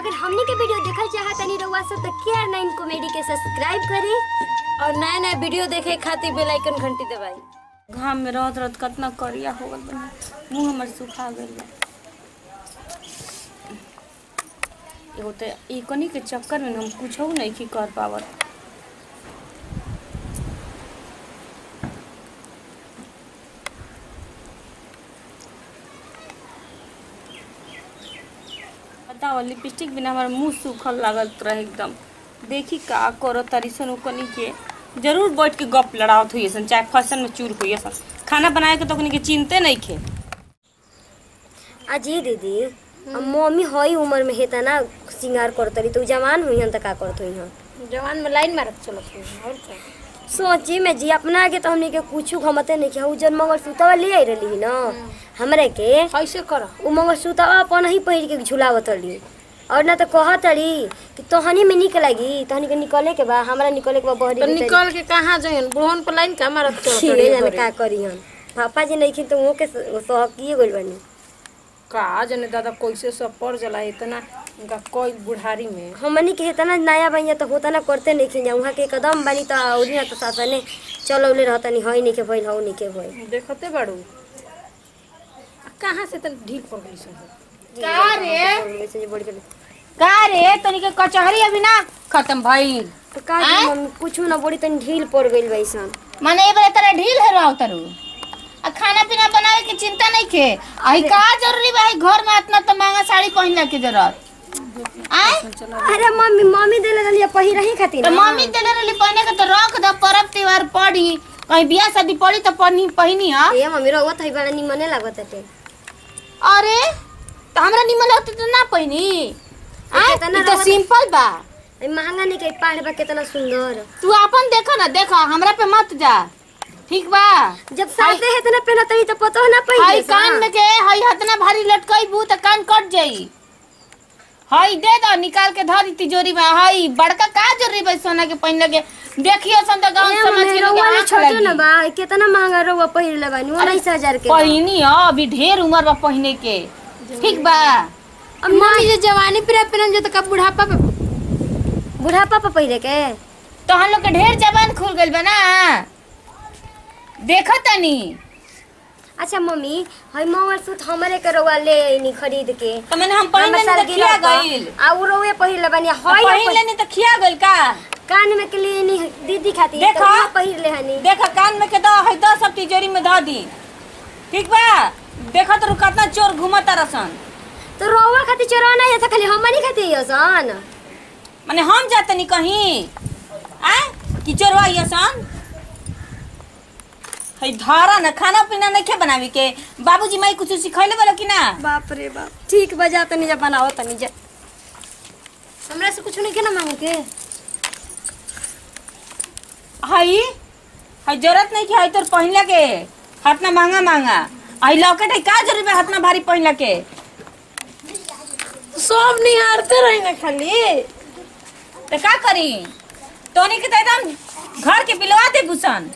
अगर हमने के वीडियो देखल चाहत तनी रउआ सब तो केयर नाइन कॉमेडी के सब्सक्राइब करी और नया नया वीडियो देखे खातिर बेल आइकन घंटी दबाई घाम में रहत रहत कितना करिया हो गल बा मुंह हमर सुखा गइल बा एगो तो ई कनी के चक्कर में हम कुछ नहीं की कर पावत बताओ लिपस्टिक बिना हमार मुंह सूखल लागत रहे एकदम देखी का करो तारी सन ओकनी के जरूर बैठ के गप लड़ावत हुई सन चाहे फसन में चूर हुई सन खाना बनाए के तो ओकनी के चिंते नहीं खे अजी दीदी अब मम्मी हई उम्र में हेता ना सिंगार करतरी तो उ जवान हुई हन त का करत हुई हन जवान में लाइन मारत चलत हुई और क्या सोची में जी अपना आगे तो हमने के कुछ घमते नहीं किया उ जन मंगलसूत्रवा ले आई रही ना हमरे के कैसे करो उ मंगलसूत्रवा अपन ही पहिर के झुलावत रही और ना तो कहत रही कि तोहनी में निक लगी तोहनी के निकले के बा हमरा निकले के बा बहरी तो भीतरी। निकल के कहाँ जाइन बुढ़वन पर लाइन का मारत चलत ठीक रही है जाने घरे। का करी हन पापा जी नहीं खिन तो वो के सहकिए गइल बनी का जाने दादा कैसे सब पड़ जला इतना उनका कोई बुढ़ारी में हमनी के इतना नया बनिया तो होता ना करते नहीं खिन वहाँ के एकदम बनी तो औरी ना तो सासने चलौले रहता नहीं हई नहीं के भइल हऊ नहीं के भइल देखते बाड़ू आ कहाँ से तन ढील पड़ गई सन का रे ऐसे जे बड़ी के- का रे तनी के कचहरी अभी ना खत्म भइल तो का जी मम्मी कुछ ना बड़ी तनी ढील पड़ गइल बैसन माने ए बार तेरा ढील है रहो तरु आ खाना पीना बनावे के चिंता नहीं के आई का जरूरी बा ई घर में इतना तो महंगा साड़ी पहनने की जरूरत आय अरे मम्मी मम्मी देले रहलिए पहिरा ही खातिर तो ना। मम्मी देले रहली पहने के तो रख दो पर्व त्योहार पड़ी कहीं बियाह शादी पड़ी तो पहनी पहनी हा ए मम्मी रहुआ थई बड़ा निमने लागत हटे अरे तो हमरा निमन होते तो ना पहनी आय कितना ई तो रवा- सिंपल बा ए महंगा नहीं के पाड़ बा कितना सुंदर तू अपन देखो ना देखो हमरा पे मत जा ठीक बा जब साथे है तना पहना तनी तो पतो ना हई पहिरे कान में के हई हतना भारी लटकई बू त कान कट जाई हई दे दो निकाल के धरी तिजोरी में हई बड़का का जरूरी बा सोना के पहिन लगे देखियो सन त गांव समाज के लोग आंख छोटे लगी ना बा कितना महंगा रहुआ पहिर ले बानी उन्नीस हजार के पहिनी ह अभी ढेर उम्र बा पहिने के ठीक बा अब मम्मी जे जवानी पे पहन जो तो कब बुढ़ापा पे बुढ़ापा पे पहिरे के तो हम लोग के ढेर जबान खुल गइल बा ना देखो तनी अच्छा मम्मी हई मंगल सूत्र हमरे के रहुआ ले आईनी खरीद के तो मैंने हम पहिन हमरा लेनी साल त खिया गिरा गइल आ उ रहुए पहिर ले बानी हई पहिन लेनी त खिया गइल का कान में के लिए नी दीदी खातिर देखा। तो उहे पहिर ले हनी देखा कान में के दो है दो सब तिजोरी में धो दी ठीक बा देखा तो कितना चोर घुमता रसन तो रहुआ खातिर चोरना है तो खाली हमनी खातिर यसन माने हम जातनी कहीं आ कि चोरवा यसन है धारा ना खाना पीना नहीं खे बनावी के बाबूजी माई कुछ सिखैले बोला कि ना बाप रे बाप ठीक बजा तनी जा बनाओ तनी जा हमरा से कुछ नहीं के ना मांगे के हई हई जरूरत नहीं कि हई तोर पहिनला के हाथ ना महंगा महंगा हई लॉकेट है का जरूरी बा हाथ ना भारी पहिनला के सब निहारते रही ना खाली तो का करी तोनी के तो एकदम घर के बिलवा दे भूषण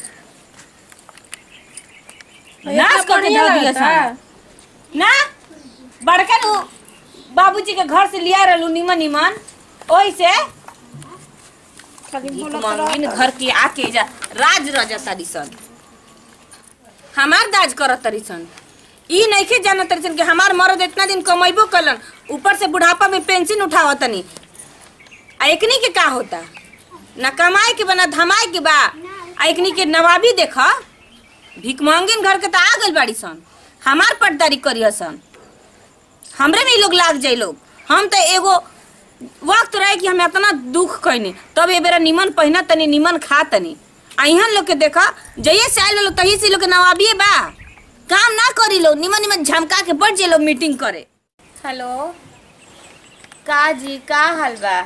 नाश करके बढ़िया धो दिया लगता। सन ना बड़का नु बाबूजी के घर से लिया रहलू निमन निमन ओही से खाली भीख बोलत मांगिन घर के आके जा राज रजा तारी सन हमार दाज करत तारी सन ई नइखे जानत तारी सन कि हमार मर्द इतना दिन कमैबो कलन ऊपर से बुढ़ापा में पेंशन उठावत तनी आ एकनी के का होता ना कमाए के बा ना धमाए के बा आ एकनी के नवाबी देखा भीख मांगिन घर के तो आ गइल बाड़ी सन हमार पटदारी करिया सन हमरे में ई लोग लाग जाई लोग हम तो एगो वक्त रहे कि हमें इतना दुख कैनी तब ए बेरा निमन पहिना तनी निमन खा तनी आ इहन लोग के देखा जइए से आइल लोग तही से लोग के नवाबिए बा काम ना करी लोग निमन निमन झमका के बढ़ जाए लोग मीटिंग करे हेलो का जी का हाल बा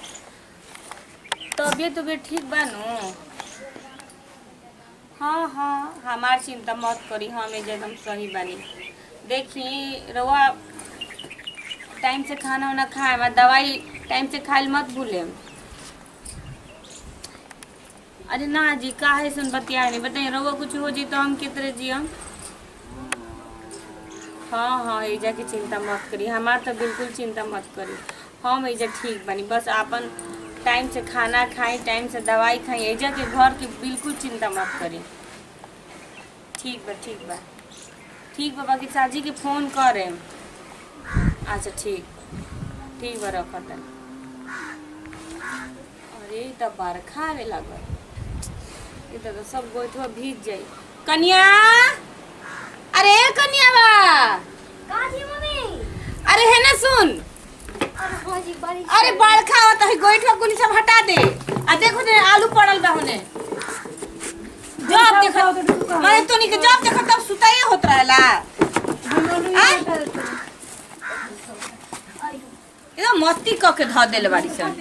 तबियत तबियत ठीक बा नु हाँ हाँ हमार चिंता मत करी हम एकदम सही बानी देखी रवा टाइम से खाना वाना खाए मैं दवाई टाइम से खाए मत भूले अरे ना जी का है सुन बतिया नहीं बताइए रहुआ कुछ हो जी तो हम कितने जी हम हाँ हाँ एजा की चिंता मत करी हमार तो बिल्कुल चिंता मत करी हम एजा ठीक बनी बस आपन टाइम से खाना खाई टाइम से दवाई खाई एजा के घर की बिल्कुल चिंता मत करी ठीक बा ठीक बा ठीक बा बाकी साजी के फोन करे अच्छा ठीक ठीक बा रखत तनी। अरे ई त बरखा आवे लागल ई त त सब गोइठवा भीग जाई कन्या अरे कन्या बा का जी मम्मी अरे है ना सुन अरे हाँ जी बारिश अरे बरखा होता है गोइठवा कुनी सब हटा दे आ देखो ने आलू पड़ल बा होने जब देखो मैं तो नहीं के जब देखो तब सुताई होत रहला आय? एकदम मस्ती क के ध देले बाड़ी सन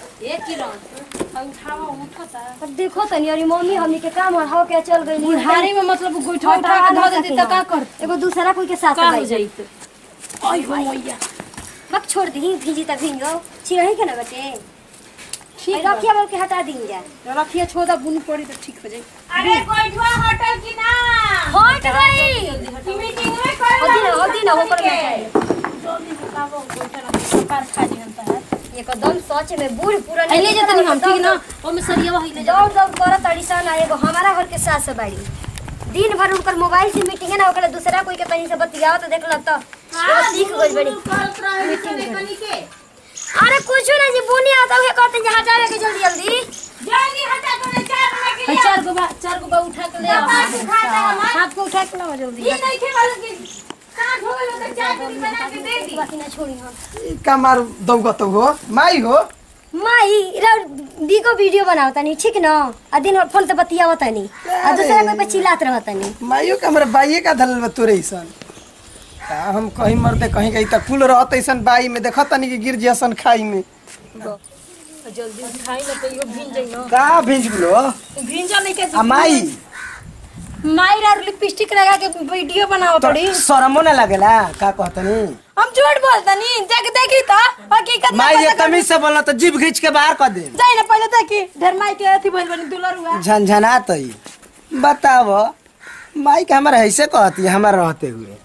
अब देखो तनी अरे मम्मी हमनी के काम हो के चल गई बुढ़ारी में मतलब गोइठा उठा के धो देती त का कर एगो दूसरा कोई के साथ का हो भाई जाई त आई हो मैया बक छोड़ दी भीजी तक भींगो छिरही के ना बटे ठीक ठीक रखिया बोल के हटा दी जा रखिए छोदा बुनी पड़ी त ठीक हो जाई अरे गोइठवा हटल कि ना हट गई मीटिंग में कर होदी ना होदी ना होकर में जाए जल्दी बताओ गोइठा ना सरकार खा जी हमता है एकदम सच में बूढ़ पूरा अहिले जतनी हम ठीक ना ओमे सरिया अहिले दौड़ दौड़ कर तड़ीसन आ एगो हमारा घर के सास बाड़ी दिन भर उनकर मोबाइल से मीटिंग है ना ओकरा दूसरा कोई के तनी से बतियाओ तो देख लग तो एगो सीख गई बड़ी अरे कुछ ना जी बुनी आता है कहते हैं हटावे के जल्दी जल्दी जल्दी हटा दो ने चार बना के है चार गो बा चार गो बा उठा के ले आओ हाथ को उठा के लाओ जल्दी ये नहीं खे वाला के काट हो गइल तो चार बनी बना के दे दी बाकी ना छोड़ी हम ई कमार दौगत हो माई हो माई रा बीगो वीडियो बनाओ तनी ठीक ना आ दिन भर फोन पे बतियाओ तनी आ दूसरा कोई पे चिल्लात रह तनी माइयो के हमरा बाइये का धलल बा तोरे ऐसन का हम कहीं मरते कहीं गई त कुल रहत ऐसन बाई में देखत तनी कि गिर जैसन खाई में जल्दी उठाई ना तो यो भिन जाई ना का भेज गुलो भिन जा नहीं के आ माई माइर और लिपस्टिक लगा के वीडियो बनाओ तो थोड़ी शरमो ना लागेला का कहतनी हम झूठ बोलतनी जाके देखी तो हकीकत में माई ये पता कर- तमीज से बोलना तो जीभ खींच के बाहर कर दे जाई ना पहले देखी ढेर माई के अथी बोल बनी दुलर हुआ झनझना तई बताव माई के हमारा ऐसे कहती है हमारा रहते हुए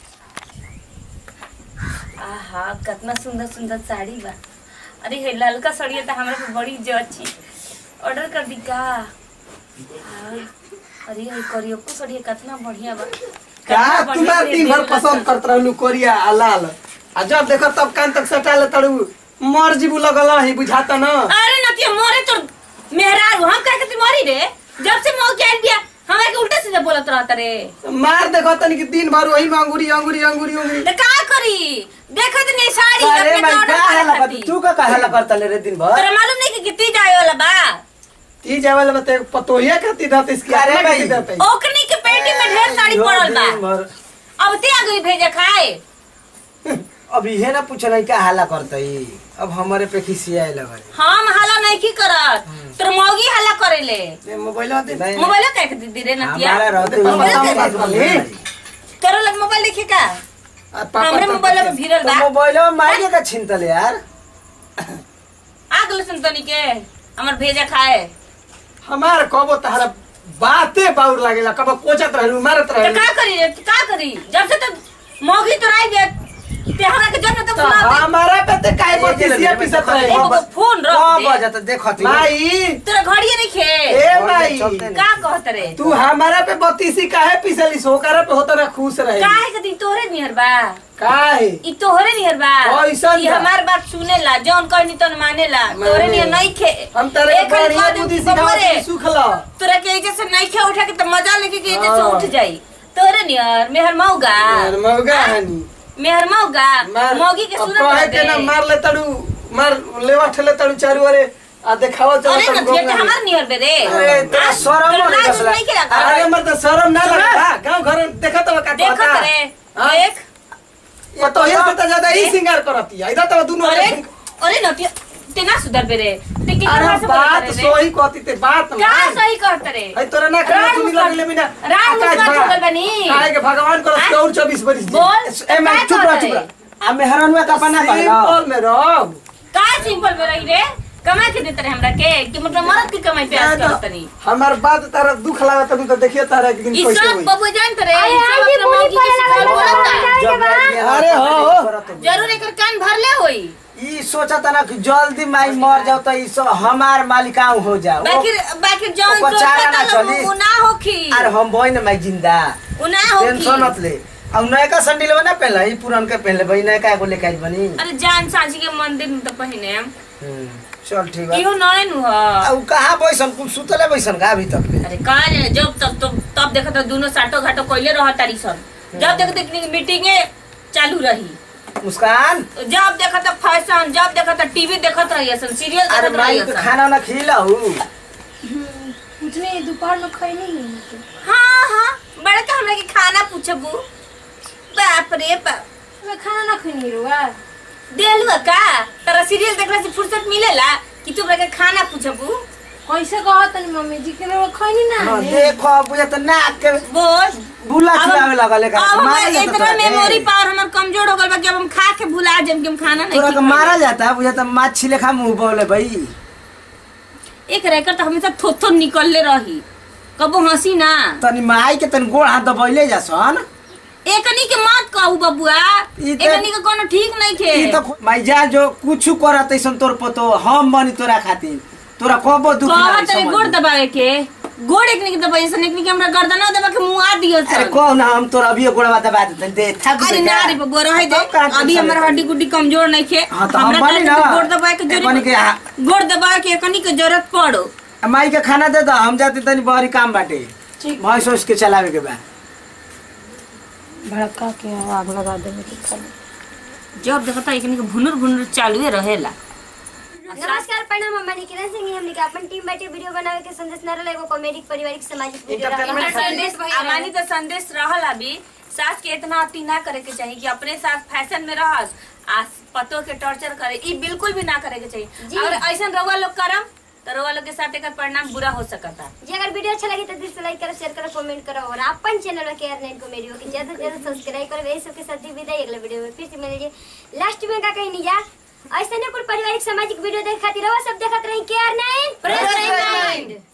आहा कितना सुंदर सुंदर साड़ी बा अरे हे ललका साड़ी तो हमरा पे बड़ी जची ऑर्डर कर दी का हाँ, अरे ये करियोको साड़ी कितना बढ़िया बा का कितना बढ़िया तुम्हार से दिन भर देवला पसंद करत रहलू कोरिया आ लाल आ जब देखो तब कान तक सटा ले तड़ू मर जीबू लगल ही बुझाता न अरे नतिया मोरे तो मेहरारू हम कह के मरी रे जब से मौके आइल बिया हमरा के उल्टा सीधा बोलत रहत रे मार देखो तनी कि दिन भर वही में अंगूरी अंगूरी अंगूरी अंगूरी ले का करी देखत नहीं साड़ी अरे अपने मैं तो का ऑर्डर हला करे कर खातिर। तू का का हला करता ले रे दिन भर तोरा मालूम नहीं कि कितनी जाए वाला बा ती जावल बते पतोहिया खाती दात इसकी अरे आत्मा भाई। खाती दात है। ओकनी के पेटी में ढेर साड़ी यो पड़ल बा दिन भर। अब ते आ गई भेजे खाए अब इहे ना पूछल का हाला करतई अब हमारे पे खिसियाए लगल हम हला नहीं की करत तोर मौगी हला करेले दे मोबाइल दे नहीं। मोबाइल कह के दीदी रे नतिया हमारा रहते पापा हुए सामने बात बात बोली। करो लग मोबाइल देखिए का आ, पापा हमरे तो- मोबाइल में भिड़ल तो बा मोबाइल में माइके का छिनतल यार आ गल संतनी के हमर भेजा खाए हमार कबो तहरा बाते बाउर लागेला कबो कोचत रहलू मारत तो रहलू का करी रे का करी जब से तो मौगी तो आई बे ते हमरा के जन्म तो तो बुला दे हमारा पे ते काय बतिसिया पिसत रहे एगो को फोन रख कौन दे बजत देखत माई तोरा घड़िए नहीं खे ए माई चलते का कहत रे तू हमारा पे बत्तीसी काहे पिसली सोकरा पे होता ना खुश रहे काहे के दिन तोहरे निहर बा काहे ई तोहरे निहर बा कैसन ई बा? हमार बात सुनेला जौन कहनी तन मानेला तोहरे माने। निहर नहीं खे हम तेरे एक घड़ी बढ़िया कह दे बुद्धि बबरे, सिखावत सुखला तोरा के एजे से नहीं खे उठा के त मजा लेके के एजे से हाँ। उठ जाई तोहरे निहर मेहर मौगा यार मौगा हनी मेहर मौगा मार मौगी के अब सूरत कहे रह के ना दे मार ले तड़ू मार लेवा ठेले तड़ू चारू अरे आ देखावा चलो अरे तब न गोंगा थिए में। हमार निहर बे रे अरे तो हाँ? शरम तोरा नहीं लाज कसला। नहीं के लगा अरे मर तो शरम ना लगता गांव घर में देखत हो का देखत कहता। रे हाँ? देख ये तो ये से तो ज्यादा ही सिंगार करती है इधर तो दोनों अरे अरे अरे न थिए ते ना सुधर बे रे ते के अरे से बात बोलत रे सोही कहती ते बात का मान। सही कहत रे है तोरा ना करे राम तू मुस्कान- लगले बिना राम आकाश मुस्कान भा। छोड़ल बनी। काहे के भगवान को हाँ? और 24 बरिस दी। बोल ए मैं का चुप रह कहत चुप रे? रह आ मेहरानुआ का बना कहला सिंपल में रहो का सिंपल में रही रे कमाई के देते रहे हमरा के कि मतलब मरद की कमाई पे आज करत नहीं हमार बात तारा दुख लागत तू तो देखिए तारा एक दिन ई कैसे सब होई बबू जानत रे अरे ई सब आई जी अपना बोली मौगी के पड़े सिखावल लगल बोलता जब अरे हो, हो। जरूर एकर कान भरले होई ई सोचता ना कि जल्दी माई मर जाओ तो ई सब हमार मालिकाऊ हो जाओ बाकी बाकी जौन ओकर चारा ना सोचता चली। उ ना होखी अरे हम बही ना माई जिंदा उ ना होखी टेंशन मत ले अब नयका संडिल ना पहले ई पुरान के पहले बही नयका एगो लेके आई बनी अरे जान साझी के मंदिर में तो पहिने हम हम्म, चल ठीक बा इहो नए नु ह आ, उ कहाँ बैसन कुल सुतले बैसन का अभी तक ले अरे का जाने जब तब तब तब देखत तो दोनों साटो घाटो कइले रह तारी सन जब देखत देखनी मीटिंगे चालू रही मुस्कान जब देखत तो फैशन जब देखत तो टीवी देखत रही सन सीरियल अरे देखत माई रही के सन खाना ना खिलाऊ कुछ नहीं दोपहर में खैनी है हाँ हाँ बड़ा का हमरा के खाना पूछबू बाप रे बाप मैं खाना ना खैनी रुआ देलुआ का तेरा सीरियल देखला से फुर्सत मिलेला कि तू हमरा के खाना पूछबू कैसे कहा तनी मम्मी जी के रुआ खैनी ना हाँ, है। देखो बुझे तो नाक के बोल बुला अब- खिलावे लगल है का अब मारा हमार जाता इतना तोरा के। मेमोरी पावर हमर कमजोर हो गल बा कि अब हम खा के भुला जाम कि हम खाना नहीं तोरा के खा मारा जाता है बुझे तो माछी लेखा मुंह बोले भाई एक रैकर तो हमेशा थोथो निकलले रही कबो हंसी ना तनी माई के तनी गोड़ हाथ दबैले जासन एकनी के मत कहू बबुआ ई त- एकनी के कोनो ठीक नहीं थे ई तो माई जा जो कुछ करत ऐसन तोर पतो हम बनी तोरा खातिर तोरा कबो दुख ना कहा तेरे गोड़ दबावे के गोड़ एकनी के दबाई सन एकनी के हमरा गर्दना दबा के मुंह आ दियो अरे सन कहो ना हम तोरा अभी गोड़वा दबा देते दे थक अरे दे ना का? रे बबुआ रहे दे तब का अभी टेंशन हमारा लेते? हड्डी गुड्डी कमजोर नहीं थे हाँ, तो हम हमरा बनी का ना। गोड़ दबाए के एकनी के हाँ। जरूरत गोड़ दबाए के एकनी के जरूरत पड़ो आ, माई के खाना दे दो हम जाते तनी बहरी काम बाटे भैंस सोच के चलावे के बा भड़का के आग लगा देवे के खाली जब देखता एकनी के भुनुर भुनुर चालू रहेला नमस्कार प्रणाम हम मनी किरण सिंह हमने के अपन टीम बैठे वीडियो बनावे के संदेश न रहले एगो कॉमेडिक पारिवारिक सामाजिक वीडियो Entertainment रहा संदेश अमानी तो संदेश रहल अभी सास के इतना अति ना करे के चाहिए कि अपने साथ फैशन में रहस आ पतो के टॉर्चर करे ई बिल्कुल भी ना करे के जी। चाहिए अगर ऐसा रउआ लोग करम तो रउआ लोग के साथ एकर परिणाम बुरा हो सकता जी अगर वीडियो अच्छा लगे तो दिल से लाइक करो शेयर करो कमेंट करो और अपन चैनल के आर नाइन कॉमेडी को ज्यादा से ज्यादा सब्सक्राइब करो यही सबके साथ ही विदाई अगले वीडियो में फिर से मिलेंगे लास्ट में का कहीं नहीं जा ऐसा कुल पारिवारिक सामाजिक वीडियो देख खातिर रहो सब देखत रही के आर नाइन